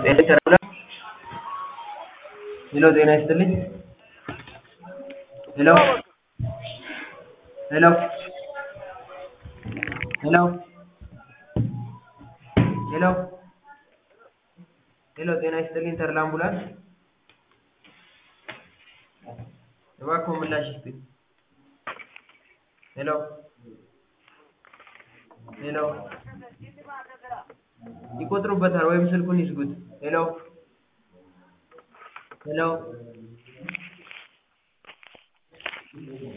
ጤና ይስጥልኝ። ሄሎ ጤና ይስጥልኝ። ሄሎ ሄሎ ሄሎ ሄሎ ሄሎ ጤና ይስጥልኝ ተድላ አምቡላንስ እባክዎ ምላሽ ይስጡኝ። ሄሎ ሄሎ ይቆጥሩበታል ወይም ስልኩን ይዝጉት። ሄሎ ሄሎ